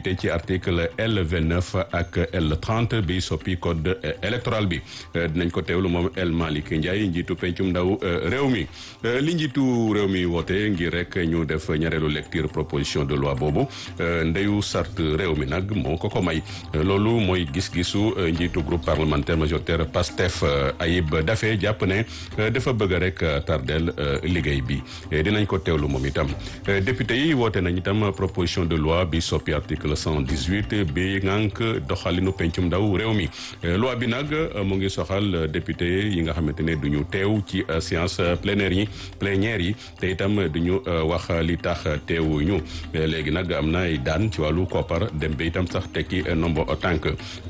député ci article L 29 ak L 30 bi soppi code électoral bi dinañ ko teewlu moom El Malick Ndiaye njiitu pencum ndaw réew mi li njiitu réew mi woote ngir rek ñu def ñaareelu lecture proposition de loi boobu ndeyu sart réew mi nag moo ko ko may loolu mooy gis-gisu njiitu groupe parlementaire majoritaire PASTEF Ayib Daffé jàpp ne dafa bëgg rek tardel liggéey bi dinañ ko teewlu moom itam député yi woote nañ itam proposition de loi bi soppi article 118 bi ngànk doxalinu pencum ndaw réew mi loi bi nag mu ngi soxal député yi nga xamante ne du ñu teew ci séance plénière yi plénière yi te itam du ñu wax li tax teewuñu léegi nag am na ay daan ci wàllu koppar dem ba itam sax tekki nombo tànk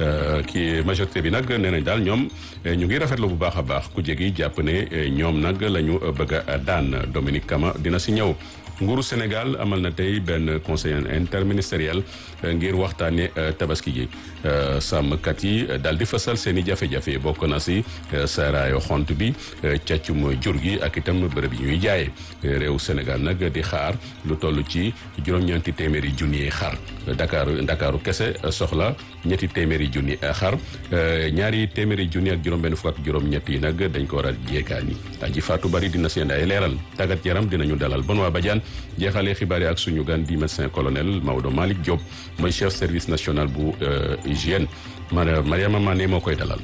ki majorité bi nag nee nañ daal ñoom ñu ngi rafetlu bu baax a baax ku jégi jàpp ne ñoom nag la ñu bëgg a daan Dominique Kama dina si ñëw nguuru Sénégal amal na tey benn conseil interministériel ngir waxtaane tabaski gi sàmmkat yi daal di fësal seen i jafe-jafe bokk na si saaraayu xont bi càccum jur gi ak itam bërëb yi ñuy jaayee réew Sénégal nag di xaar lu toll ci juróom-ñeenti téeméeri junni xar Dakar Ndakaaru kese soxla ñetti téeméeri junni xar ñaari téeméeri junni ak juróom-benn fukk ak juróom-ñett yi nag dañ ko war a jéegaani aji Fatou Bari dina seen ay leeral tàggat yaram dinañu dalal Benoît Badiane jeexalee xibaar yi ak suñu gan di médecin colonel Maodo Malick Diop mooy chef service national bu hygiène Mariama Mané moo koy dalal.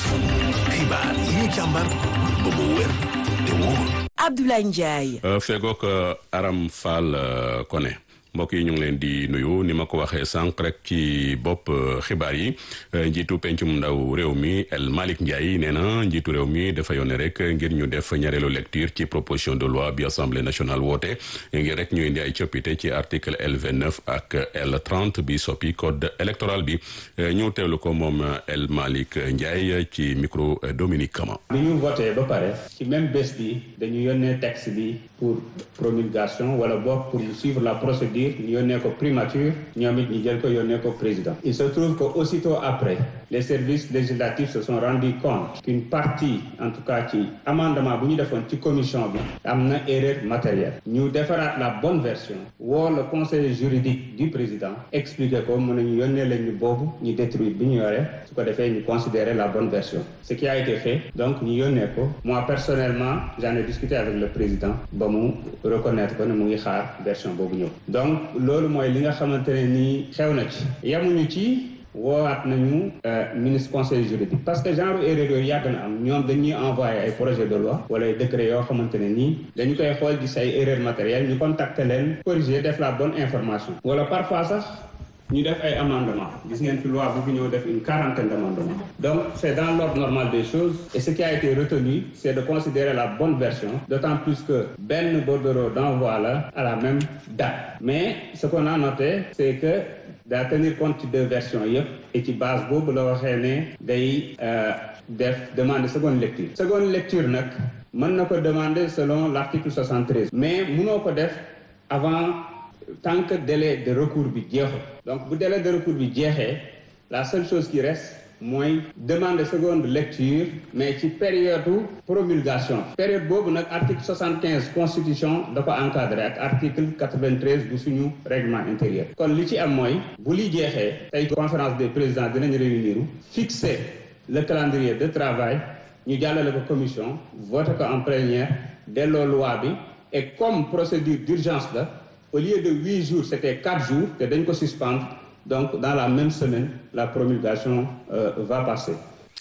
xibaar yi ñu càmbar ba mu wér te wóor. Abdoulaye Ndiaye. fegook Aram Fall Koné. mbokk yi ñu ngi leen di nuyu ni ma ko waxee sànq rek ci bopp xibaar yi njiitu pencum ndaw réew mi El Malick Ndiaye nee na njiitu réew mi dafa yónnee rek ngir ñu def ñaareelu lecture ci proposition de loi bi assemblée nationale woote ngir rek ñu indi ay coppite ci article L 29 ak L 30 bi soppi code électoral bi ñu teewlu ko moom El Malick Ndiaye ci micro Dominique Kama. bi ñu voté ba pare ci même bés bi dañu yónnee texte bi pour promulgation wala boog pour suivre la procédure. ñu yónnee ko primature ñoom it ñu jël ko yónnee ko président il se trouve que aussitôt après les services législatifs se sont rendus compte qu'une partie en tout cas ci amendement bu ñu defoon ci commission bi am na erreur matérielle ñu defaraat la bonne version woo le conseil juridique du président expliquer ko mën nañu yónnee leen ñu boobu ñu détruire bi ñu yore su ko defee ñu considérer la bonne version ce qui a été fait donc ñu yónnee ko moi personnellement j'en ai discuté avec le président ba mu reconnaître ko ne mu ngi xaar version boobu ñëw donc loolu mooy li nga xamante ne nii xew na ci yamuñu ci woowaat nañu ministre conseil juridique parce que genre erreur yooyu yàgg na am ñoom dañuy envoyé ay projet de loi wala ay décret yoo xamante ne nii dañu koy xool di say erreur matérielle ñu contacter leen corriger def la bonne information wala parfois sax ñu def ay amendement gis ngeen fi loi bu fi ñëw def une quarantaine d'amendements donc c'est dans l'ordre normal des choses et ce qui a été retenu c'est de considérer la bonne version d'autant plus que benn bordereau d'envoi la à la même date mais ce qu'on a noté c'est que daa tenir compte ci deux versions yëpp et ci base boobu la waxee ne day def demander seconde lecture seconde lecture nag mën na ko demander selon l'article 73 mais mënoo ko def avant tant que délai de recours bi jeexul donc bu délai de recours bi jeexee la seule chose qui reste mooy demander seconde lecture mais ci période promulgation période boobu nag article 75 constitution da ko encadré ak article 93 bu suñu règlement intérieur kon li ci am mooy bu li jeexee tey conférence des présidents dinañ réunir fixer le calendrier de travail ñu jàllale ko commission voté ko en plénière delloo loi bi et comme procédure d'urgence la au lieu de huit jours c'était quatre jours te dañ ko suspendre donc dans la même semaine la promulgation euh, va passer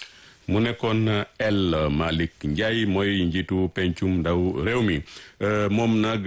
mu nekkoon El Malick Ndiaye mooy njiitu pencum ndaw réew mi moom nag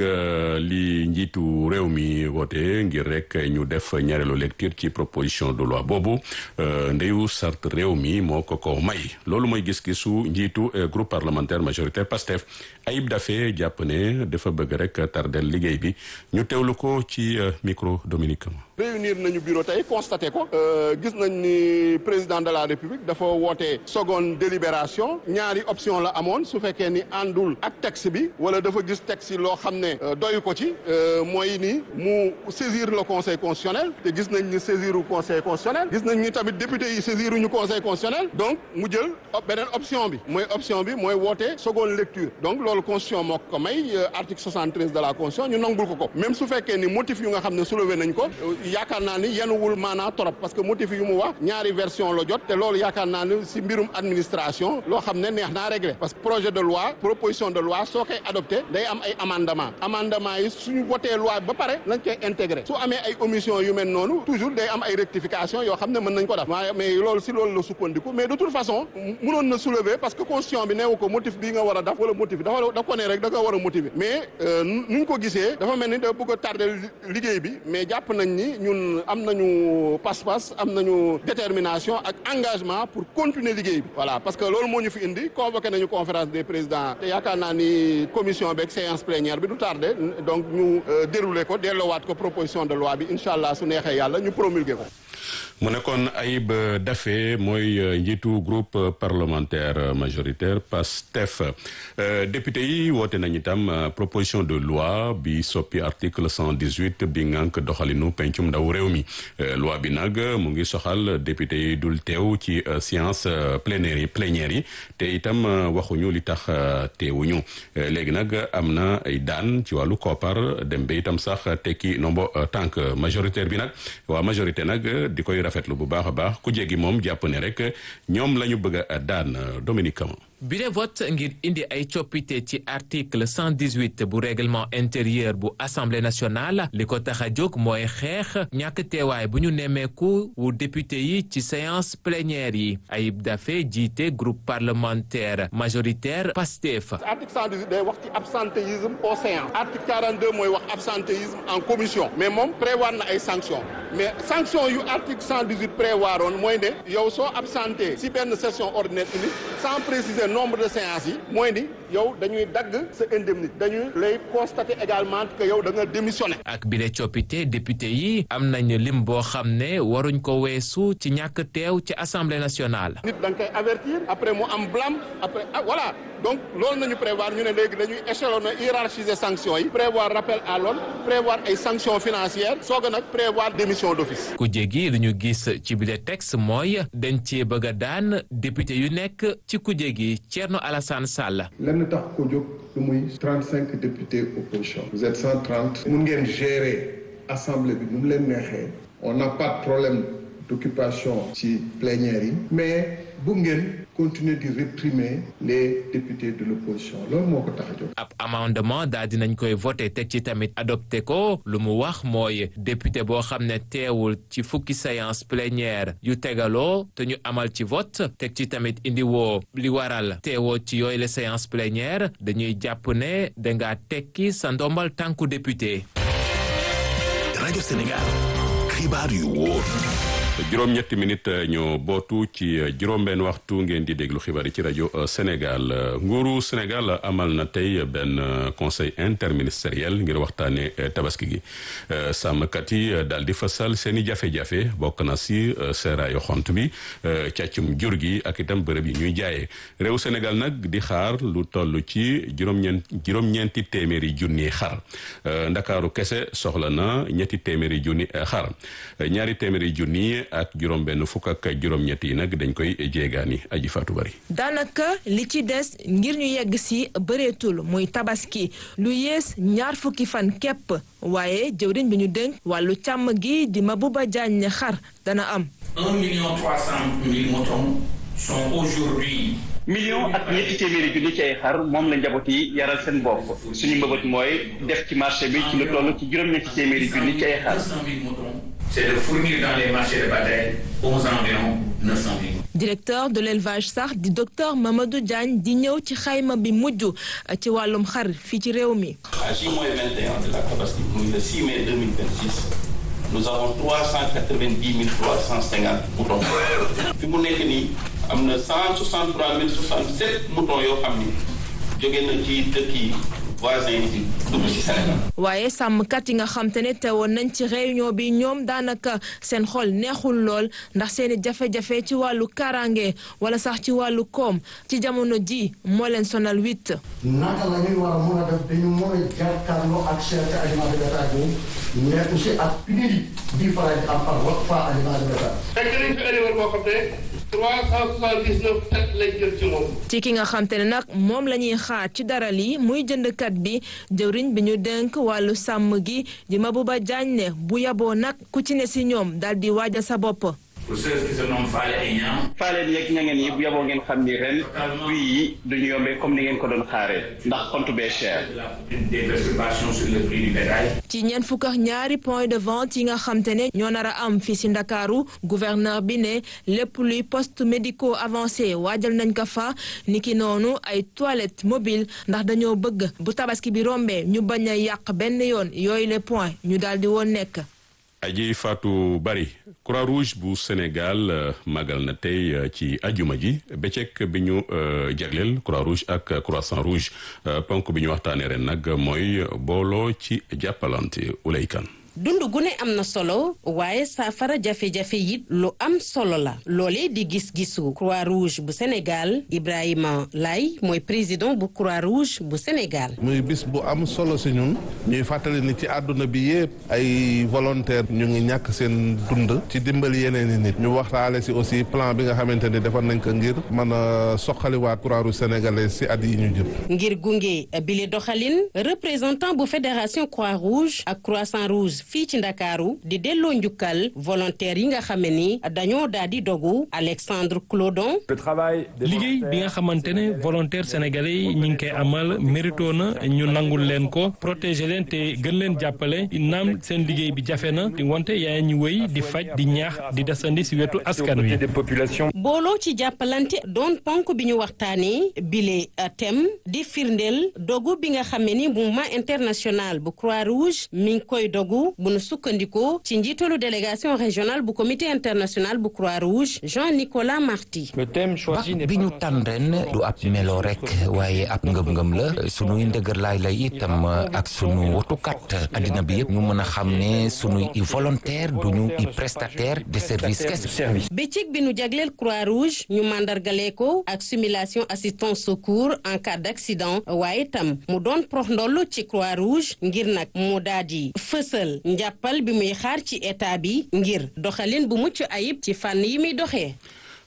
li njiitu réew mi woote ngir rek ñu def ñaareelu lecture ci proposition de loi boobu ndeyu sart réew mi moo ko ko may loolu mooy gis-gisu njiitu groupe parlementaire majoritaire PASTEF Ayib Daffé jàpp ne dafa bëgg rek tardel liggéey bi ñu teewlu ko ci micro Dominique réunir nañu bureau tey constaté ko gis nañ ni président de la république dafa woote seconde délibération ñaari option la amoon su fekkee ni àndul ak texte bi wala dafa gis texte yi loo xam ne doyu ko ci mooy ni mu saisir le conseil constitutionnel te gis nañ ni saisiru conseil constitutionnel gis nañ ni tamit député yi saisiruñu conseil constitutionnel donc mu jël beneen option bi mooy option bi mooy woote seconde lecture donc loolu constitution moo ko may article 73 de la constitution ñu nangul ko ko même su fekkee ni motif yu nga xam ne soulevé nañ ko yaakaar naa ni yenuwul maanaa trop parce que motif yu mu wax ñaari version la jot te loolu yaakaar naa ni si mbirum administration loo xam ne neex naa régler parce que projet de loi proposition de loi soo koy adopté day am ay amendement amendement yi suñu voté loi ba pare lañ koy intégré su amee ay omission yu mel noonu toujours day am ay rectification yoo xam ne mën nañ ko def waaye mais loolu si loolu la sukkandiku mais de toute façon mënoon na soulever parce que constitution bi neewu ko motif bii nga war a def wala motif dafa da ko ne rek da nga war a motiver mais nuñ ko gisee dafa mel ni da bëgg a tardé liggéey bi mais jàpp nañ ni ñun am nañu pas-pas am nañu détermination ak engagement pour continuer liggéey bi voilà parce que loolu moo ñu fi indi convoqué nañu conférence des présidents te yaakaar naa ni commission beeg séance plénière bi du tardé donc ñu déroulé ko delloowaat ko proposition de loi bi incha allah su neexee yàlla ñu promulgué ko. mu nekkoon Ayib Daffé mooy njiitu groupe parlementaire majoritaire PASTEF député yi woote nañu itam proposition de loi bi soppi article cent dix huit bi ngànk doxalinu pencum ndaw réew mi loi bi nag mu ngi soxal député yi dul teew ci séance plénière yi plénière yi te itam waxuñu li tax teewuñu léegi nag am na ay daan ci wàllu koppar dem ba itam sax tekki nombo tànk majoritaire bi nag waa majorité nag di koy rafetlu bu baax a baax ku jéggi moom jàpp ne rek ñoom la ñu bëgg a daan Dominique Kama bile vote ngir indi ay coppite ci article 118 bu règlement intérieur bu assemblée nationale li ko tax a jóg mooy xeex ñàkk teewaay bu ñu nemmeeku wu député yi ci séance plénière yi Ayib Daffé jiite groupe parlementaire majoritaire PASTEF. article 118 day wax ci absentéisme au séance article 42 mooy wax absentéisme en commission mais moom prévoir na ay sanctions mais sanctions yu article 118 prévoiroon mooy ne yow soo absenté si benn session ordinaire unique sans préciser nombre de séances yi mooy ni yow dañuy dagg sa indemnité dañuy lay constater également que yow da nga démissionné. ak bile coppite député yi am nañu lim boo xam ne waruñ ko weesu ci ñàkk teew ci assemblée nationale. nit da nga koy avertir après mu am blâme après ah voilà donc loolu nañu prévoir ñu ne léegi dañuy échelonner hiérarchiser sanctions yi prévoir rappel à l'ordre prévoir ay sanctions financières soog a nag prévoir démission d'office. ku jéggi lu ñu gis ci bile texte mooy dañ cee bëgg a daan député yu nekk ci ku jéggi Thierno Alassane Sall. lenn tax ko jóg lu muy trente cinq députés opposition. vous êtes cent trente. mun ngeen gérer assemblée bi nu mu leen neexee. on n'a pas de problème d'occupation ci plénière yi. mais bu ngeen continuer di réprimer les députés de l'opposition loolu moo ko tax a jóg. ab amendement daal dinañ koy voté teg ci tamit adopté ko lu mu wax mooy député boo xam ne teewul ci fukki séance plénière yu tegaloo te ñu amal ci vote teg ci tamit indi woo li waral teewoo ci yooyu la séance plénière dañuy jàpp ne dangaa tekki sa ndombal tànku député. rajo Sénégal xibaar yu wóor. juróom-ñetti minute ñoo bootu ci juróom-benn waxtu ngeen di déglu xibaar yi ci rajo Sénégal nguuru Sénégal amal na tey benn conseil interministériel ngir waxtaane tabaski gi sàmmkat yi daal di fasal seen i jafe-jafe bokk na si seeraayu xont bi càccum jur gi ak itam bërëb yi ñuy jaayee réew Sénégal nag di xaar lu toll ci juróom-ñeent juróom-ñeenti téeméeri junni xar ndakaaru kese soxla na ñetti téeméeri junni xar ñaari téeméeri junni ak juróom benn fukk ak juróom-ñett yi nag dañ koy jéegaani aji faatu bari daanaka li ci des ngir ñu yegg si bëreetul muy tabaski lu yées ñaar fukki fan képp waaye jëwriñ bi ñu dénk wàllu càmm gi di Mabouba Diagne xar dana am. un million trois cent mille moutons sont aujourd'hui million ak ñetti téeméeri junni ci ay xar moom la njaboot yi yaral seen bopp suñu mbëbët mooy def ci marché bi ci lu toll ci juróom-ñetti téeméeri junni ci ay xar. c'est de fournir dans les marchés de bataille aux environs 900 000. directeur de l'élevage sax di docteur Mamadou Diagne di ñëw ci xayma bi mujj ci wàllum xar fii ci réew mi. à J-21 de la Tabaski muy le 6 mai 2026 nous avons 390 350 moutons fi mu nekk nii am na 163 067 moutons yoo xam ni jóge na ci dëkk yi. waaye sàmmkat yi nga xam te ne teewoon nañ ci réunion bi ñoom daanaka seen xol neexul lool ndax seeni jafe-jafe ci wàllu karange wala sax ci wàllu koom ci jamono ji moo leen sonal witt naka la ñuy war a mën a def dañu mën a jàkkaarloo ak cherté aliment de bétail bi mais aussi ak pénurie bii faral di am par fois aliment de bétail. fekk nañ fi éleveur boo xam ne 379 tête lañ jël ci moom. ci ki nga xam te ne nag moom la ñuy xaar ci dara lii muy jëndkat bi jëwriñ bi ñu dénk wàllu sàmm gi di Mabouba Diagne ne bu yaboo nag ku ci ne si ñoom daal di waajal sa bopp. pour ceux qui se nomment Fale et Niang. Fale yeeg ñangeen yi bu yaboo ngeen xam ni ren prix yi duñu yombee comme ni ngeen ko doon xaaree ndax compte bee cher. des perturbations sur le prix du bétail. ci ñeent fukk ak ñaari point de vente yi nga xam te ne ñoo nar a am fii si Ndakaaru gouverneur bi ne lépp luy poste médicaux avancé waajal nañ ko fa niki noonu ay toilettes mobiles ndax dañoo bëgg bu tabaski bi rombee ñu bañ a yàq benn yoon yooyu les points ñu daal di woon nekk. aji Fatou Bari Croix-Rouge bu Sénégal magal na tey ci ajuma ji bëccëg bi ñu jagleel Croix-Rouge ak Croissant-Rouge ponk bi ñu waxtaanee ren nag mooy booloo ci jàppalante ulaykan dund gu ne am na solo waaye saafara jafe-jafe it lu am solo la loolee di gis-gisu croix rouge bu Sénégal Ibrahima Lay mooy président bu croix rouge bu Sénégal. muy bis bu am solo si ñun ñuy fàttali ni ci àdduna bi yëpp ay volontaire ñu ngi ñàkk seen dund ci dimbali yeneen i nit ñu waxtaale si aussi plan bi nga xamante ni defar nañ ko ngir mën a soqaliwaat croix rouge sénégalais si at yi ñu jëm. ngir gunge bile doxalin représentant bu fédération croix rouge ak croissant rouge. fii ci ndakaaru di delloo njukkal volontaire yi nga xame ni dañoo daal di dogu Alexandre Clodon liggéey bi nga xamante ne volontaire sénégalais yi ñi ngi koy amal mérito na ñu nangul leen ko protéger leen te gën leen jàppale naam seen liggéey bi jafe na di wante yaa ñu wéy di faj di ñaax di desandi si wetu askan wi booloo ci jàppalante doon ponk bi ñu waxtaanee bile thème di firndeel dogu bi nga xame ni mouvement international bu croix rouge mi ngi koy dogu bu nu sukkandikoo ci njiitalu délégation régionale bu comité international bu croix rouge Jean-Nicolas Marty. bac bi ñu tànn ren du ab melo rek waaye ab ngëm-ngëm la sunuy ndëgër laay lay itam ak sunu wotukat addina bi yëpp ñu mën a xam ne sunuy i volontaire duñu i prestataire de service kese. bëccëg bi nu jagleel croix rouge ñu mandargale ko ak simulation assistance secours en cas d' accident waaye itam mu doon prox ndoll ci croix rouge ngir nag mu daal di fësal. njàppal bi muy xaar ci état bi ngir doxalin bu mucc ayib ci fànn yi muy doxee.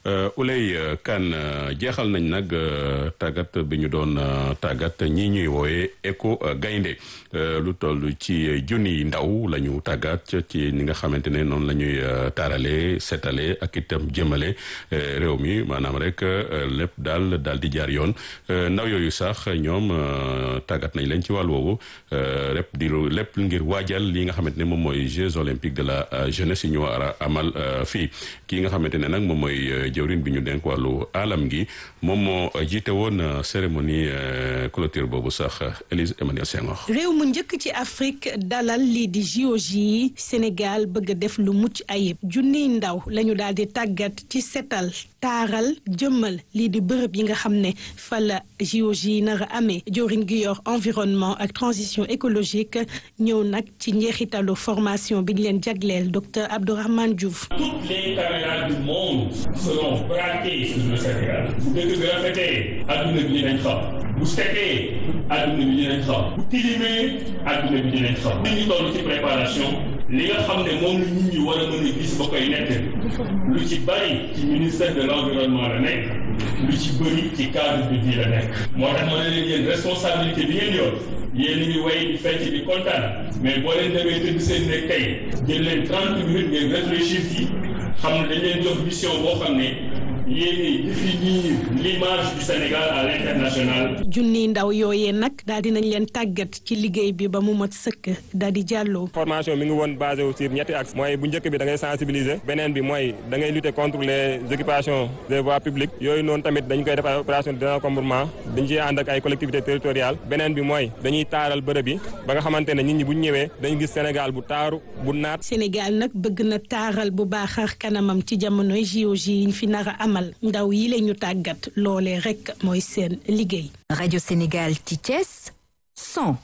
Ulay kan jeexal nañ nag tàggat bi ñu doon tàggat ñi ñuy wooye éco gaynde lu toll ci junni ndaw la ñu tàggat ci ni nga xamante ne noonu la ñuy taarale setale ak itam jëmale réew mi maanaam rek lépp daal daal di jaar yoon ndaw yooyu sax ñoom tàggat nañ leen ci wàll woowu lépp di lépp ngir waajal li nga xamante ne moom mooy Jeux olympiques de la jeunesse yi ñu war a amal fii kii nga xamante ne nag moom mooy jëwrin bi ñu denk wàllu alam gi moom moo jiite woon cérémonie clôture boobu sax Élise Emmanuel Senghor réew mu njëkk ci Afrique dalal lii di JOJ yi Sénégal bëgg a def lu mucc ayib junniy ndaw lañu daal di tàggat ci setal taaral jëmmal lii di bërëb yi nga xam ne fa la JOJ yi nar a amee jëwrin gi yor environnement ak transition écologique ñëw nag ci njeexitalu formation bi ñu leen jagleel docteur Abdourahmane Diouf. Toutes les caméras du monde seront braquées sur le Sénégal. bu dëkk bi rafetee adduna bi dinañ xam bu setee adduna bi dinañ xam bu tilimee adduna bi dinañ xam. li ñu toll ci préparation li nga xam ne moom la nit ñi war a mën a gis ba koy nekk lu ci bari ci ministère de l'environnement la nekk lu ci bëri ci cadre de vie la nekk. moo tax ma ne leen yéen responsabilité bi ngeen yor. yéen ngi way di fecc di kontaan mais boo leen demee tëdd seen nekk tey jël leen trente minutes ngeen réfléchir ci xam ne dañ leen jox mission boo xam ne yéen définir l'image du Sénégal à l'international. junni ndaw yooyee nag daal di nañ leen tàggat ci liggéey bi ba mu mat sëkk daal di jàlloo. formation mi ngi woon basé wu sur ñetti axe mooy bu njëkk bi da ngay sensibiliser beneen bi mooy da ngay lutter contre les occupations des voies publiques yooyu noonu tamit dañ koy def ay opération de désencombrement dañ ciy ànd ak ay collectivités territoriales beneen bi mooy dañuy taaral bërëb yi ba nga xamante ne nit ñi bu ñu ñëwee dañu gis Sénégal bu taaru bu naat. Sénégal nag bëgg na taaral bu baax kanamam ci jamonoy JOJ yi ñu fi nar a amal ndaw yi la ñu tàggat loolee rek mooy seen liggéey. rajo Sénégal ci Thiès 100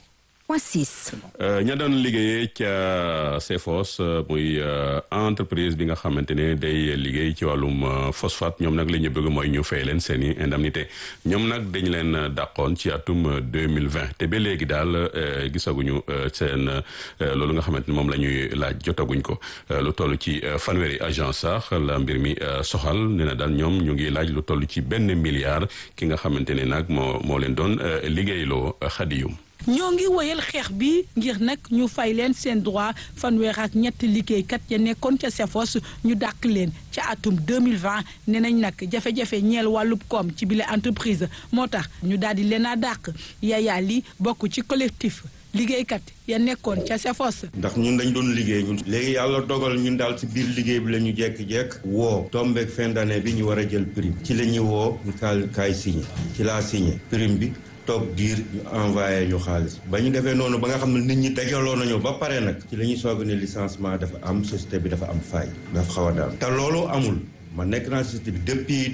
103.6. ña doon liggéeyee ca CFOS muy entreprise bi nga xamante ne day liggéey ci wàllum phosphate ñoom nag li ñu bëgg mooy ñu fay leen seen i indemnité ñoom nag dañ leen dàqoon ci atum deux mille vingt te ba léegi daal gisaguñu seen loolu nga xamante ne moom la ñuy laaj jotaguñ ko lu toll ci fanweeri agence sax la mbir mi soxal nee na daal ñoom ñu ngi laaj lu toll ci benn milliard ki nga xamante ne nag moo moo leen doon liggéeyloo xadiyum ñoo ngi woyal xeex bi ngir nag ñu fay leen seen droit fanweer ak ñetti liggéeykat ya nekkoon ca CFOS ñu dàq leen ca atum 2020 nee nañ nag jafe-jafe ñeel wàllub koom ci bile entreprise moo tax ñu daal di leen a dàq yaayaa li bokk ci collectif liggéeykat ya nekkoon ca CFOS. ndax ñun dañ doon liggéey ñun. léegi yàlla dogal ñun daal ci biir liggéey bi la ñu jekk-jekk woo tombeek fin d'année bi ñu war a jël prime ci la ñuy woo ñu kaay kaay signé ci laa signé prime bi toog diir ñu envoyé ñu xaalis ba ñu defee noonu ba nga xam ne nit ñi dajaloo nañu ba pare nag ci la ñuy soog ne licenciement dafa am société bi dafa am faay dafa xaw a daal te loolu amul ma nekk naa société bi depuis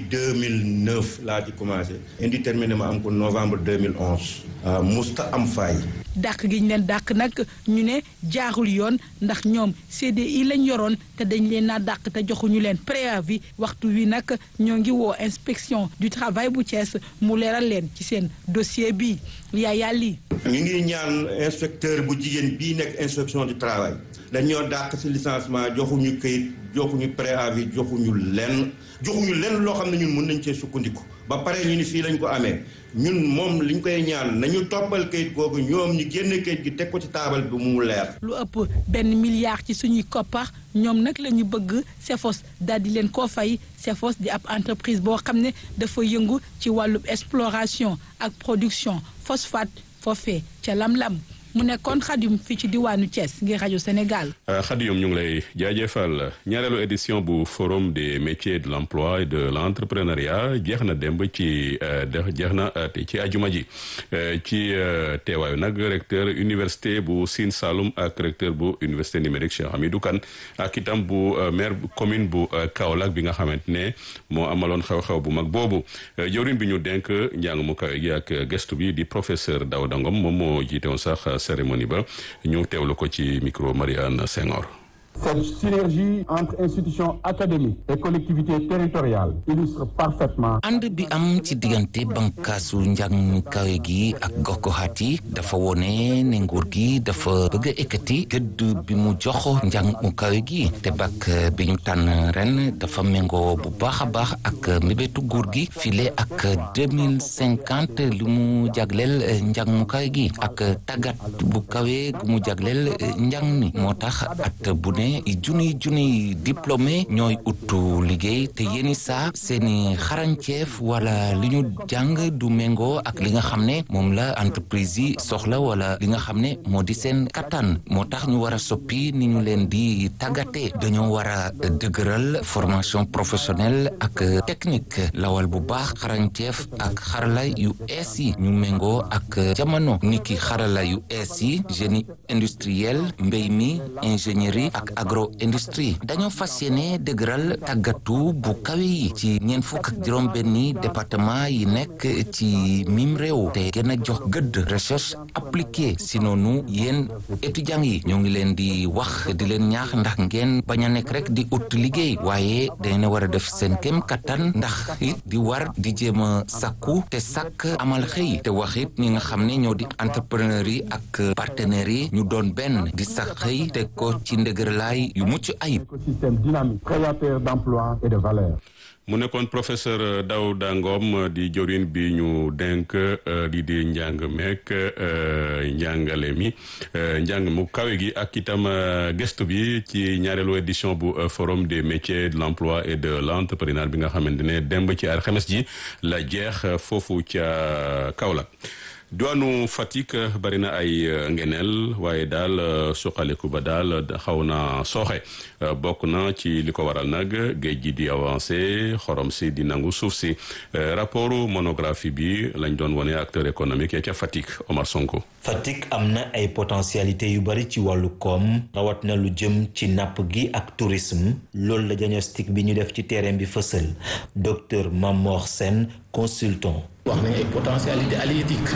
2009 laa ci commencé indéterminé ma am ko novembre 2011 musta am faay dàq gi ñu leen dàq nag ñu ne jaarul yoon ndax ñoom CDI lañ yoroon te dañ leen naa dàq te joxuñu leen préavis waxtu wi nag ñoo ngi woo inspection du travail bu Thiès mu leeral leen ci seen dossier bi yaa yàlli ñu ngi ñaan inspecteur bu jigéen bii nekk inspection du travail dañoo dàq ci licenciement joxuñu këyit joxuñu préavis joxuñu lenn joxuñu lenn loo xam ne ñun mën nañ cee sukkandiku ba pare ñu ni fii lañ ko amee ñun moom liñ koy ñaan nañu toppal kayit googu ñoom ñu génne kayit gi teg ko ci taabal bi mu leer. lu ëpp benn milliard ci suñuy koppar ñoom nag la ñu bëgg CFOS daal di leen koo fay CFOS di ab entreprise boo xam ne dafa yëngu ci wàllub exploration ak production phosphate foofee ca lam-lam. mu nekkoon xadiyum fii ci diwaanu Thiès ngir rajo Sénégal. xadiyum ñu ngi lay jaajëfal ñaareelu édition bu forum des métiers de l'emploi et de l'entrepreneuriat jeex na démb ci jeex na ci ajuma ji ci teewaayu nag recteur université bu Sine Saloum ak recteur bu université numérique Cheikh Hamidou Kane ak itam bu maire commune bu Kaolack bi nga xamante ne moo amaloon xew-xew bu mag boobu jawriñ bi ñu denk njàng mu kawe gi ak gestu bi di professeur Daouda Ngom moom moo jiite woon sax. cérémonie ba ñu teewlu ko ci micro Marianne Senghor Cette synergie entre institutions académiques et collectivités territoriales illustre parfaitement. ànd bi am ci diggante bankaasu njàng mu kawe gi ak gox-goxaat yi dafa wone ne nguur gi dafa bëgg a ekkati gëdd bi mu jox njàng mu kawe gi te bak bi ñu tànn ren dafa méngoo bu baax a baax ak mbébétu nguur gi file ak deux mille cinquante lu mu jagleel njàng mu kawe gi ak tàggat bu kawe gu mu jagleel njàng mi moo tax at bu ne junniy junniy diplômé ñooy uttu liggéey te yéeni saa seeni xarañceef wala li ñu jàng du méngoo ak li nga xam ne moom la entreprise yi soxla wala li nga xam ne moo di seen kattan moo tax ñu war a soppi ni ñu leen di tàggatee dañoo war a dëgëral formation professionnelle ak technique lawal bu baax xarañceef ak xarala yu ees yi ñu méngoo ak jamono niki xarala yu ees yi génie industriel mbéy mi ingénierie ak agro industrie dañoo fas yéene dëgëral tàggatu bu kawe yi ci ñeent fukk ak juróom benni département yi nekk ci mim réew te gën a jox gëdd recherche appliquée si noonu yéen étudiants yi ñoo ngi leen di wax di leen ñaax ndax ngeen bañ a nekk rek di ut liggéey waaye dañu war a def seen kem kattan ndax it di war di jéem a sakku te sàkk amal xëy te wax it ñi nga xam ne ñoo di entrepreneur yi ak partenaires yi ñu doon benn di sax xëy te ko ci ndëgërlaay yu mucc ayib. écosystème dynamique créateur d'emplois et de valeur. mu nekkoon professeur Daouda Ngom di jorin bi ñu denk di di njàng meek njàngale mi njàng mu kawe gi ak itam gëstu bi ci ñaareelu édition bu forum des métiers de l'emploi et de l'entrepreneuriat bi nga xamante ne demb ci alxames ji la jeex foofu ca Kaolack diwaanu Fatick bari na ay ngeneel waaye daal suqaliku ba daal xaw na sooxe bokk na ci li ko waral nag géej gi di avancé xorom si di nangu suuf si rapport monographie bi lañ doon wone acteur économique ya ca Fatick Omar Sonko. Fatick am na ay potentialité yu bari ci wàllu koom rawat na lu jëm ci napp gi ak tourisme loolu la diagnostic bi ñu def ci terrain bi fësal docteur Mamor Sène consultant wax nañ ay potentialité halieutique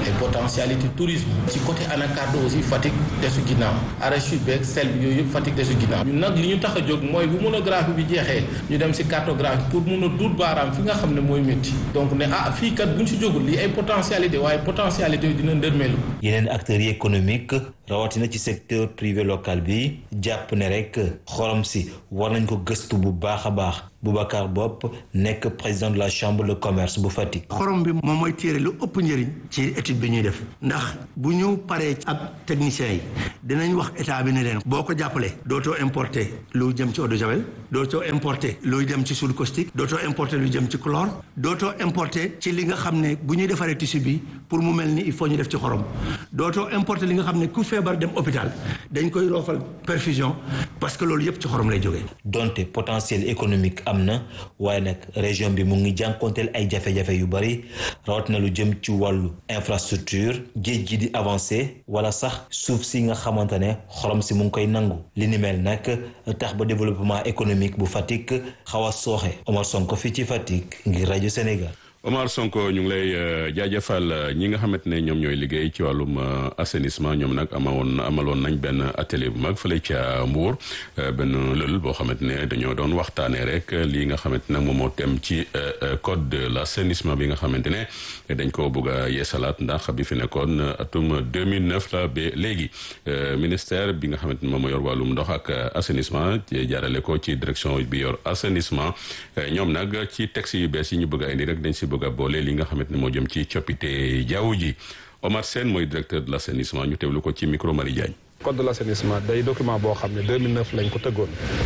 ay potentialité tourisme ci côté anacarde aussi Fatick desu ginnaaw arachide beeg sel bi yooyu yëpp Fatick desu ginnaaw ñun nag li ñu tax a jóg mooy bu monographie bi jeexee ñu dem si cartographie pour mun a duut baaraam fi nga xam ne mooy métti donc ne ah fii kat buñ si jógul lii ay potentialité waaye potentialité yi dina ndërmeelu yeneen acteurs yi économique rawatina ci secteur privé local bi jàpp ne rek xorom si war nañ ko gëstu bu baax a baax Boubacar Bopp nekk président de la chambre de commerce bu Fatick. xorom bi moom mooy téere lu ëpp njëriñ ci étude bi ñuy def ndax bu ñu paree ak techniciens yi dinañ wax état bi ne leen boo ko jàppalee dootoo importer lu jëm ci eau de javel dootoo importer luy dem ci soude caustique dootoo importer lu jëm ci chlore dootoo importer ci li nga xam ne bu ñuy defaree tissu bi pour mu mel ni il faut ñu def ci xorom dootoo importer li nga xam ne ku feebar dem hôpital dañ koy roofal perfusion parce que loolu yëpp ci xorom lay jógee. donte potentiel économique am na waaye nag région bi mu ngi jànkonteel ay jafe-jafe yu bari rawatina lu jëm ci wàllu infrastructure géej gi di avancé wala sax suuf si nga xamante ne xorom si mu ngi koy nangu li ni mel nag tax ba développement économique bu Fatick xaw a sooxe Omar Sonko fii ci Fatick ngir rajo Sénégal. Omar Sonko ñu ngi lay jaajëfal ñi nga xamante ne ñoom ñooy liggéey ci wàllum assainissement ñoom nag amawoon amaloon nañ benn atelier bu mag fële ca Mbour benn lël boo xamante ne dañoo doon waxtaanee rek lii nga xamante ne moom moo tem ci code de l' assainissement bi nga xamante ne dañ ko bëgg a yeesalaat ndax bi fi nekkoon atum 2009 la ba léegi ministère bi nga xamante ne moom moo yor wàllum ndox ak assainissement jaarale ko ci direction bi yor assainissement ñoom nag ci texte yu bees yi ñu bëgg a indi rek dañ si bëgg a boole li nga xamante ne moo jëm ci coppite jaww ji Omar Sène mooy directeur de l' assainissement ñu teewlu ko ci micro Marie Diagne. code de l' assainissement day document boo xam ne 2009 lañ ko tëggoon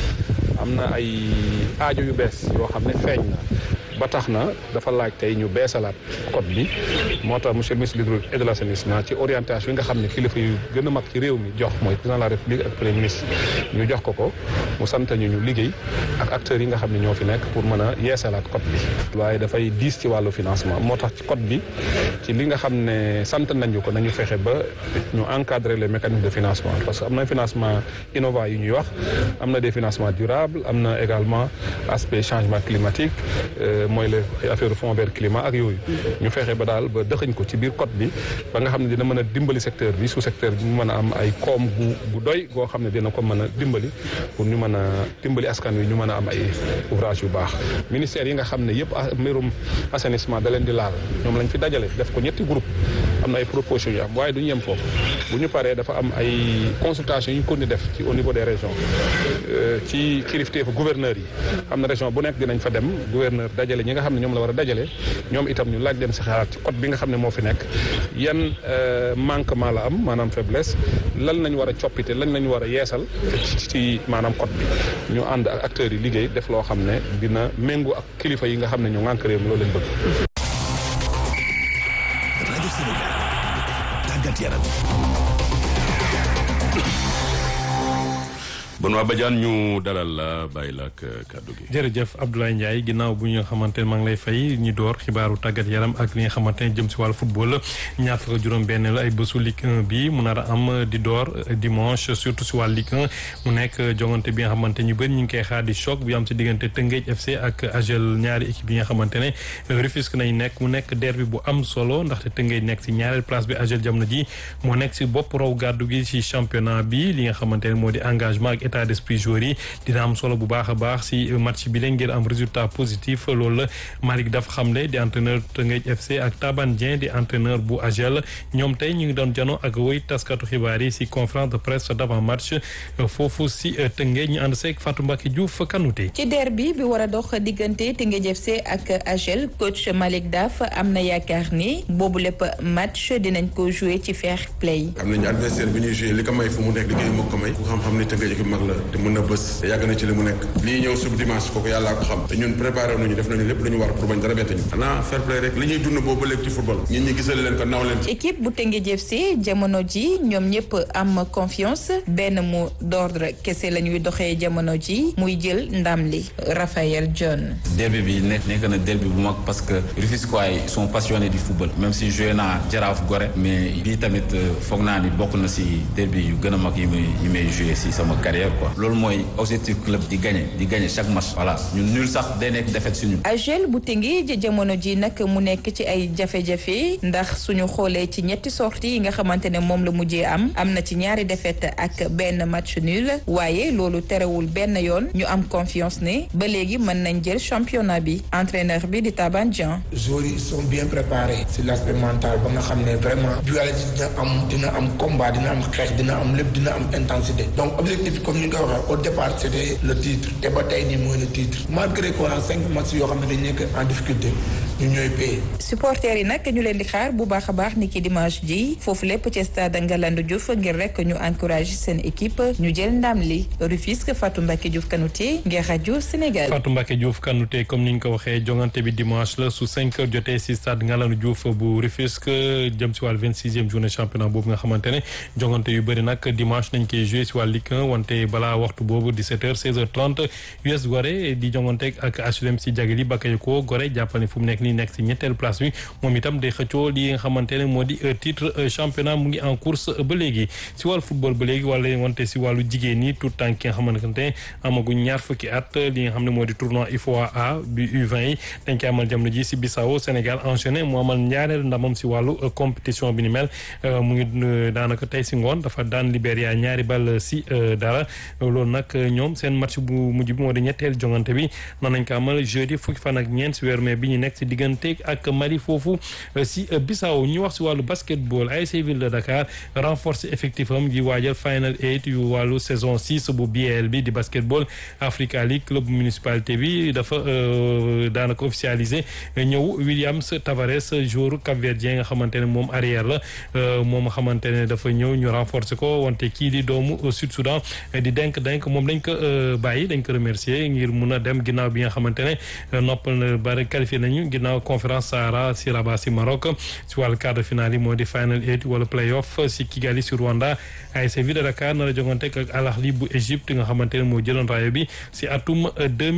am na ay aajo yu bees yoo xam ne feeñ na ba tax na dafa laaj tey ñu beesalaat code bi moo tax monsieur le ministre de l'hydraulique et de l' assainissement ci orientation yi nga xam ne kilifa yu gën a mag ci réew mi jox mooy président de la république ak premier ministre ñu jox ko ko mu sant ñu ñu liggéey ak acteurs yi nga xam ne ñoo fi nekk pour mën a yeesalaat code bi waaye dafay diis ci wàllu financement moo tax ci code bi ci li nga xam ne sant nañu ko nañu fexe ba ñu encadrer les mécanismes de financement parce que am na financement innovant yu ñuy wax am na des financements durables am na également aspect changement climatique mooy les affaire fond vert climat ak yooyu ñu fexe ba daal ba dëxañ ko ci biir code bi ba nga xam ne dina mën a dimbali secteur bi sous secteur bi mu mën a am ay koom gu gu doy goo xam ne dina ko mën a dimbali pour ñu mën a dimbali askan wi ñu mën a am ay ouvrage yu baax ministère yi nga xam ne yëpp mbirum assainissement da leen di laal ñoom lañ fi dajale def ko ñetti groupe am na ay propositions yu am waaye du ñu yem foofu bu ñu paree dafa am ay consultations yu ñu ko di def ci au niveau des régions ci kilifteefu gouverneurs yi xam na région bu nekk dinañ fa dem gouverneur dajale ñi nga xam ne ñoom la war a dajale ñoom itam ñu laaj leen si xalaat ci code bi nga xam ne moo fi nekk yan manquement la am maanaam faiblesse lan lañ war a coppite lan lañ war a yeesal ci maanaam code bi ñu ànd ak acteurs yi liggéey def loo xam ne dina méngoo ak kilifa yi nga xam ne ñu ngànk réew mi loolu lañ bëgg. rajo Sénégal tàggat yaram. bon waa Badiane ñu dalal la bàyyi la ak kàddu gi. jërëjëf Abdoulaye Ndiaye ginnaaw bu ñu nga xamante ne maa ngi lay fay ñi door xibaaru tàggat yaram ak li nga xamante ne jëm si wàllu football ñaar fukk juróom-benn la ay bésu Ligue 1 bi mu nar a am di door dimanche surtout si wàllu Ligue 1 mu nekk jongante bi nga xamante ñu bëri ñu ngi koy xaar di choc bi am si diggante Tëngéej FC ak AGEL ñaari équipe yi nga xamante ne Rufisque nañ nekk mu nekk derby bu am solo ndaxte Tëngéej nekk si ñaareel place bi AGEL jamono ji moo nekk si bopp raw gàddu gi si championnat bi li nga xamante ne moo di engagement ak état d'esprit joueurs yi dina am solo bu baax a baax si match bi leen ngir am résultat positif loolu la Malick dafa xamle di entraîneur Tëngéej FC ak Taban Dieng di entraîneur bu AGEL ñoom tey ñu ngi doon jano ak woy taskatu xibaar yi si conférence de presse d'avant match foofu si Tëngéej ñu ànd seeg Fatou Mbacke Diouf Kanouté ci derby bi war a dox diggante Tëngéej FC ak AGEL coach Malick Daf am na yaakaar ni boobu lépp match dinañ ko jouer ci fair play. am nañu adversaire bi ñuy jouer li ko may fu mu nekk liggéey moo ko may ku xam-xam ni Tëngéej équipe mag la te mën na bës te yàgg na ci li mu nekk lii ñëw sub dimanche kooku yàllaa ko xam te ñun préparé nañu def nañu lépp lu ñu war pour bañ dara bett ñu xanaa fair play rek li ñuy dund boobu ba léegi ci football ñun ñi gisal leen ko naw leen équipe bu Tëngéej FC jamono ji ñoom ñëpp am confiance benn mot d'ordre kese la ñuy doxee jamono ji muy jël ndam li Raphaël John derby bi nekk nekk na derby bu mag parce que Rufisquois yi sont passionnés du football même si joué naa Jaraaf Gorée mais bii tamit foog naa ni bokk na si derby yu gën a mag yi may yi may joué si sama carrière supérieur quoi loolu mooy objectif club di gagner di gagner chaque match voilà ñun nul sax day nekk défaite suñu AJEL bu Tëngéej jamono ji nag mu nekk ci ay jafe-jafe ndax suñu xoolee ci ñetti sorties yi nga xamante ne moom la mujjee am am na ci ñaari défaite ak benn match nul waaye loolu terewul benn yoon ñu am confiance ne ba léegi mën nañ jël championnat bi entraîneur bi di Taban Dieng. joueurs yi sont bien préparés sur l'aspect mental ba nga xam ne vraiment dualité dina am dina am combat dina am xeex dina am lépp dina am intensité donc objectif comme ni nga ko waxee au départ c'était le titre te ba tey nii mooy le titre malgré qu'on a cinq matchs yoo xam ne dañ nekk en difficulté ñu ñooy paye. supporters yi nag ñu leen di xaar bu baax a baax ni ki dimanche ji foofu lépp ci stade Ngalandou Diouf ngir rek ñu encourager seen équipe ñu jël ndam li Rufisque Fatou Mbacke Diouf Kanouté ngir rajo Sénégal. Fatou Mbacke Diouf Kanouté comme ni ñu ko waxee jongante bi dimanche la su 5 heures jotee si stade Ngalandou Diouf bu Rufisque jëm si wàllu 26e journée championnat boobu nga xamante ne jongante yu bëri nag dimanche nañ koy joué si wàllu Ligue 1 wante balaa waxtu boobu 17h 16h30 US Gorée di jongante ak HLM si Jagali Bakayoko Gorée jàppal ne fu mu nekk nii nekk si ñetteelu place bi moom itam day xëccoo li nga xamante ne moo di titre championnat mu ngi en course ba léegi si wàllu football ba léegi wala wante si wàllu jigéen ñi tout temps ki nga xamante ne amaguñ ñaar fukki at li nga xam ne moo di tournoi IFOA A bi U20 yi dañ koy amal jamono ji si Bissau Sénégal enchaîné mu amal ñaareel ndamam si wàllu compétition bi ni mel mu ngi daanaka tey si ngoon dafa daan Libéria ñaari ball si dara loolu nag ñoom seen match bu mujj bi moo di ñetteel jongante bi nan nañ ko amal jeudi fukki fan ak ñeent si weeru mai bi ñu nekk si diggante ak Mali foofu si Bissau ñu wax si wàllu basketball ASC Ville de Dakar renforcer effectif am gi waajal final eight yu wàllu saison six bu BL bi di basketball Africa League club municipalité bi dafa daanaka officialisé ñëw Williams Tavares joueur capverdien nga xamante ne moom arrière la moom nga xamante ne dafa ñëw ñu renforcer ko wante kii di doomu Sud Soudan di denk denk moom dañ ko bàyyi dañ ko remercier ngir mun a dem ginnaaw bi nga xamante ne noppal na bari qualifié nañu ginnaaw conférence Sahara si Rabat si Maroc si wàllu quart de finale yi moo di final eight wala playoff si Kigali si Rwanda ASC Ville de Dakar nar a jongante ak Al Ahly bu Égypte nga xamante ne moo jëloon raaya bi si atum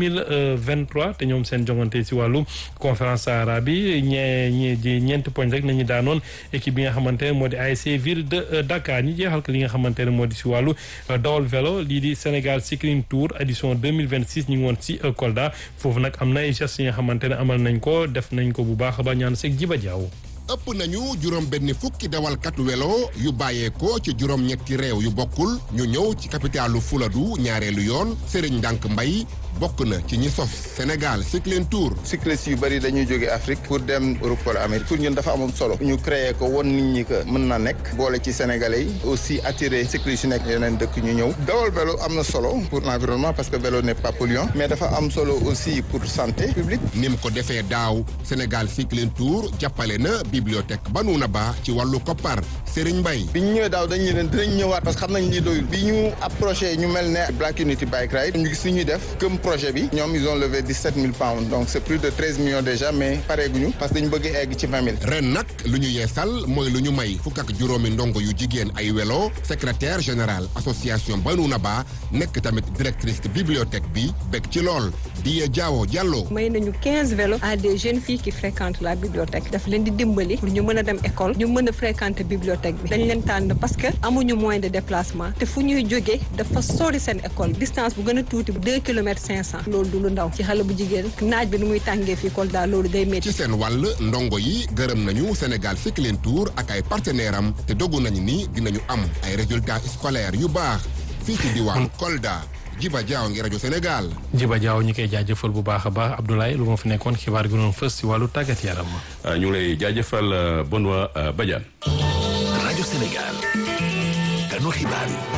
2023 te ñoom seen jongante si wàllu conférence Sahara bi ñee ñee ñeenti poñ rek nañu daanoon équipe bi nga xamante ne moo di ASC Ville de Dakar ñi jeexal ko li nga xamante ne moo di si wàllu dawal vélo lii di Sénégal Cycling Tour édition 2026 ñu ngi woon si Kolda foofu nag am na ay gestes yi nga xamante ne amal nañ ko def nañ ko bu baax ba ñaan seeg jiba jaaw ëpp nañu juróom benn fukki dawalkat welo yu bàyyeekoo ci juróom ñetti réew yu bokkul ñu ñëw ci capitalu Fuladu ñaareelu yoon Serigne Ndank Mbay bokk na ci ñi sos Sénégal Cycling Tour. cyclistes yu bëri dañuy jóge Afrique pour dem Europe wala Amérique pour ñun dafa amoon solo ñu créé ko won nit ñi que mën na nekk boole ci sénégalais yi aussi attirer cyclistes yu nekk yeneen dëkk ñu ñëw dawal vélo am na solo pour l'environnement parce que vélo n'est pas polluant mais dafa am solo aussi pour santé publique. ni mu ko defee daaw Sénégal Cycling Tour jàppale na bibliothèque Banuna Ba ci wàllu koppar Serigne Mbaye. bi ñu ñëwee daaw dañu leen dinañ ñëwaat parce que xam nañ li doyul bi ñu approché ñu mel ne Black Unity Bike Ride ñu gis ñuy def comme projet bi ñoom ils ont levé 17 000 pounds donc c'est plus de 13 millions déjà mais pareeguñu parce que dañu bëgg egg ci 20 000. ren nag lu ñu yeesal mooy lu ñu may fukk ak juróomi ndongo yu jigéen ay welo secrétaire général association Banuna Ba nekk tamit directrice bibliothèque bi bég ci lool Diye Diawo Diallo. may nañu 15 vélos à des jeunes filles qui fréquentent la bibliothèque daf leen di dimbali pour ñu mën a dem école ñu mën a fréquenter bibliothèque bi dañ leen tànn parce que amuñu moyen de déplacement te fu ñuy jógee dafa sori seen école distance bu gën a tuuti bu 2 kilomètres 500 loolu du lu ndaw ci xale bu jigéen naaj bi nu muy tàngee fii Kolda loolu day métti. ci seen wàll ndongo yi gërëm nañu Sénégal Cycling Tour ak ay partenaires am te dogu nañu ni dinañu am ay résultats scolaires yu baax fii ci diwaan Kolda. Jiba Jaaw ngi rajo Sénégal. Jiba Jaaw ñi koy jaajëfal bu baax a baax Abdoulaye lu ma fi nekkoon xibaar gi doon fës si wàllu tàggat yaram. ñu ngi lay jaajëfal Benoît Badiane. rajo Sénégal. kanu xibaar yi.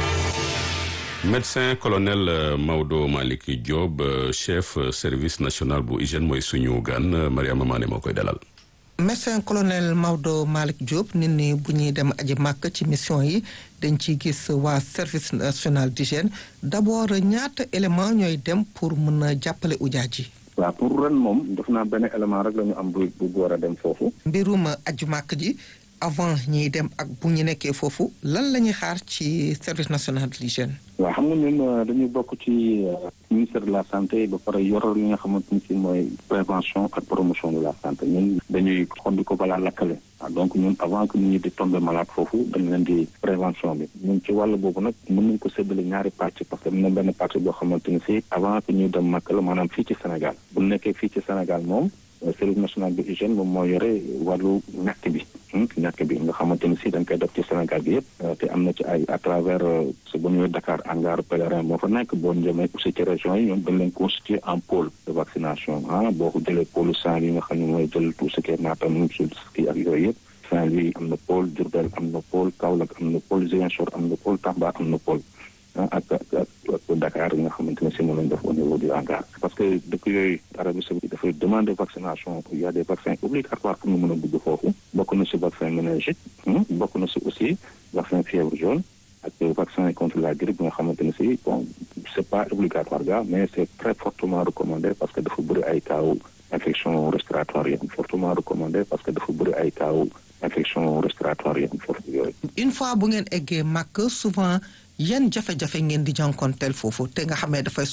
médecin colonel Maodo Malick Diop chef service national bu hygiène mooy suñu gan Mariama Mané moo koy dalal. médecin colonel Maodo Malick Diop nit ñi bu ñuy dem aji màkk ci mission yi dañ ciy gis waa service national d'hygiène d'abord ñaata élément ñooy dem pour mën a jàppale ujaaj yi waaw pour ren moom def naa benn élément rek la ñu am bu bu war a dem foofu. mbirum aju màkk ji avant ñiy dem ak bu ñu nekkee foofu lan la ñuy xaar ci service national de l'hygiène waaw xam nga ñun dañuy bokk ci ministère de la santé ba pare yor li nga xamante ni si mooy prévention ak promotion de la santé ñun dañuy xondi ko balaa lakkale waaw donc ñun avant que nit ñi di tomber malade foofu dañ leen di prévention bi ñun ci wàll boobu nag mën nañ ko séddale ñaari pàcc parce que am na benn pàcc boo xamante ni si avant que ñuy dem màkk la maanaam fii ci Sénégal bu nekkee fii ci Sénégal moom service national de hygiène moom moo yore wàllu ñàkk bi ñàkk bi nga xamante ni si dañ koy def ci Sénégal bi yëpp te am na ci ay à travers su bu ñëwee Dakar hangar pèlerin moo fa nekk boo jëmee aussi ci régions yi ñoom dañ leen constituer en pôle de vaccination ah boo ko jëlee pôle Saint-Louis nga xam ne mooy jël tout ce qui est Matam Sulski ak yooyu yëpp Saint-Louis am na pôle Diourbel am na pôle Kaolack am na pôle Ziguinchor am na pôle Tamba am na pôle ak ak Dakar yi nga xamante ne si moom lañ def au niveau du hangar parce que dëkk yooyu Arabie Saoudite dafay demander vaccination il y a des vaccins obligatoires pour ñu mën a dugg foofu bokk na si vaccin méningite bokk na si aussi vaccin fièvre jaune ak vaccin contre la grippe bi nga xamante ne si bon c'est pas obligatoire ga mais c'est très fortement recommandé parce que dafa bëri ay cas infection respiratoire yi am fortement recommandé parce que dafa bëri ay cas infection respiratoire yi am fort yooyu une fois bu ngeen eggee màkk souvent yan jafe-jafe ngeen di jànkonteel foofu te nga xamee dafay